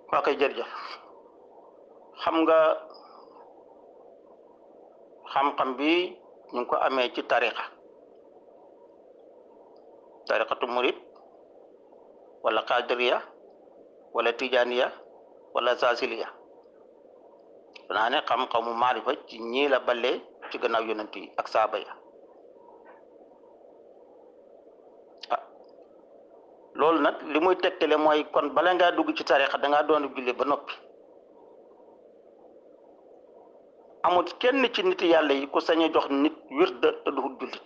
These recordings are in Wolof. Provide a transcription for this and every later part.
waa koy jërëjëf xam nga xam-xam bi ñu ngi ko amee ci tariqa tariqatu murid wala qadiriya wala tijaniya wala zasiliya danaa ne xam-xamu maarifa ci ñii la balee ci gannaaw yonent yi ak saaba ya ah loolu nag li muy tegtale mooy kon bala ngaa dugg ci tariqa da ngaa doon julli ba noppi amul kenn ci nit yàlla yi ku sañ a jox nit wirda te du jullit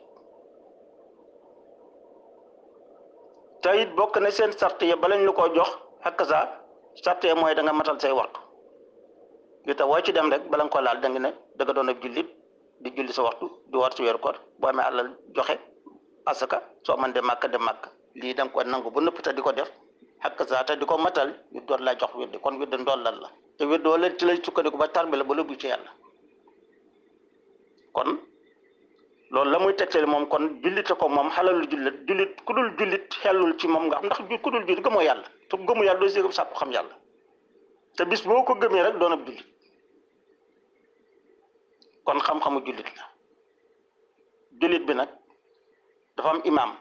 te it bokk na seen sart ya balañ la koo jox ak sa sart ya mooy da nga matal say waxtu li tax woo ci dem rek bala nga ko laal da nga ne da nga doon ab jullit di julli sa waxtu di war ci weeru koor boo amee alal joxe asaka soo man de màkk de màkk lii da nga ko nangu ba nëpp te di ko def ak sa te di ko matal ñu door laa jox wirde kon wirde ndollal la te wirde wala ci lay sukkandiku ba tarbi la ba lëbbu ci yàlla kon loolu la muy tegtale moom kon jullite ko moom xalalu jullit jullit ku dul jullit xellul ci moom nga xam ndax ku dul jullit gëmoo yàlla te gëmu yàlla doo si sàkku xam yàlla te bis boo ko gëmee rek doon ab jullit kon xam-xamu jullit la jullit bi nag dafa am imaam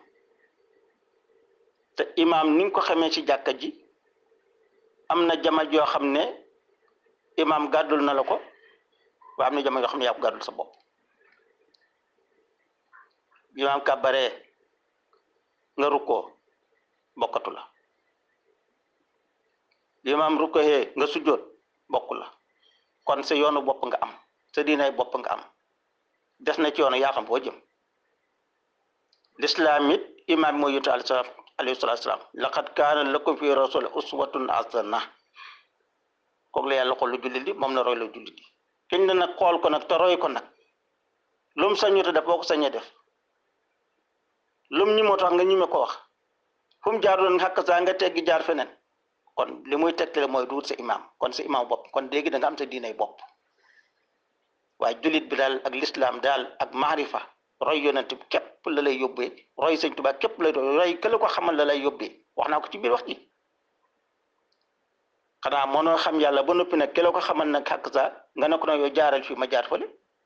te imaam ni nga ko xamee ci jàkka ji am na jama joo xam ne imaam gàddul na la ko waaye am na jama yoo xam ne yaa ko gàddul sa bopp imaam kàbbaree nga rukkoo bokkatu la imaam rukkoohee nga sujjóot bokk la kon sa yoonu bopp nga am sa diinay bopp nga am des na ci yoonu yaa xam boo jëm lislaam it imaam bi mooy yutu alayhi salaatu salaam laqad kaana lakum fi rasul uswatun hasana kooku la yàlla xool lu jullit di moom la roy la jullit di kiñ ne nag xool ko nag te roy ko nag lu mu sañute def boo ko sañee def lum ñi moo tax nga ñime ko wax fu mu jaar doon xàkk saa nga teggi jaar feneen kon li muy tegtale mooy duut sa imaam kon sa imaam bopp kon léegi da nga am sa diinay bopp waaye jullit bi daal ak lislaam daal ak maarifa roy yonent bi képp la lay yóbbee roy sëñ Tuubaa képp lay roy kële ko xamal la lay yóbbee wax naa ko ci biir wax ji xanaa mënoo xam yàlla ba noppi nag kële ko xamal nag xàkk saa nga ne ko nag yow jaaral fii ma jaar fële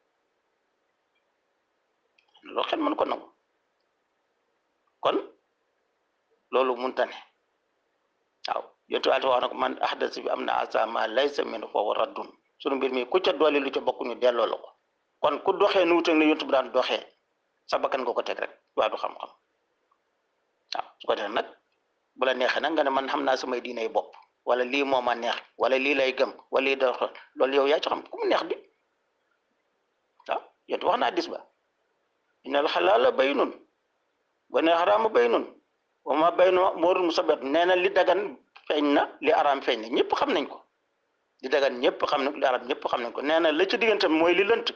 loolu xel mën ko nangu kon loolu munta ne waaw yontu Yàlla wax na ko man ahdas bi am na asa ma laysa min fa huwa raddun sunu mbir mi ku ca doole lu ca bokk ñu delloo la ko kon ku doxee nu wuteeg ne yontu bi daan doxee sa bakkan nga ko teg rek waa du xam-xam waaw su ko defee nag bu la neexee nag nga ne man xam naa samay diinay bopp wala lii moo ma neex wala lii lay gëm wala lii da loolu yow yaa ci xam ku mu neex di waaw yontu wax naa dis ba innal xalaala baynun wa ne xaraama baynun wa ma baynu moorul musabbat nee na li dagan feeñ na li araam feeñ na ñëpp xam nañ ko li dagan ñëpp xam nañ ko li araam ñëpp xam nañ ko nee na la ci diggante mooy li lënt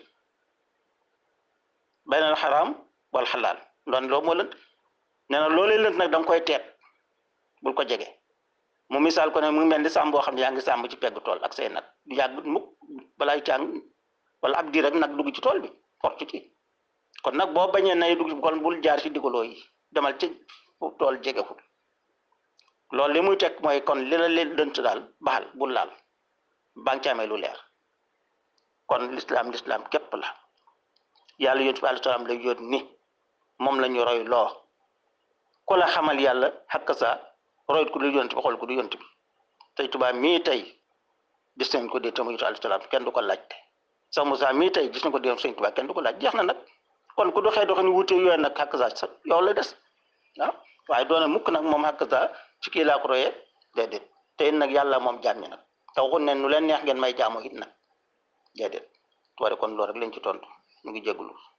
baynal xaraam wal xalaal loolu loolu moo lënt nee na loolee lënt nag da nga koy teet bul ko jege mu misaal ko ne mu ngi mel ni sàmm boo xam ne yaa ngi sàmm ci pegg tool ak say nag du yàgg mukk balaay càng wala ab diir rek nag dugg ci tool bi fortu ci kon nag boo bañee nay dugg ci kon bul jaar ci digaloo yi demal ci tool jegewul loolu li muy teg mooy kon li la leen dënt daal baxal bul laal baa ngi ci amee lu leer kon lislaam lislaam képp la yàlla yonent bi alayhi salaam la yóot ni moom la ñu roy loo ku la xamal yàlla xakk sa royit ku du yonent bi xool ku du yonent bi tey tubaab mii tey gis nañ ko dee te mu yonent alayhi salaam kenn du ko laajte sax Moussa mii tey gis nañ ko dee sëñ tubaab kenn du ko laaj jeex na nag kon ku doxee doxin wuute yooyu nag xakk sa sa yow la des ah waaye doone mukk nag moom xakk sa ci kii laa ko royee déedéet te it nag yàlla moom jaam ñi nag te waxuñ ne nu leen neex ngeen may jaamu it nag déedéet tuwari kon loolu rek lañ ci tontu mu ngi jégalu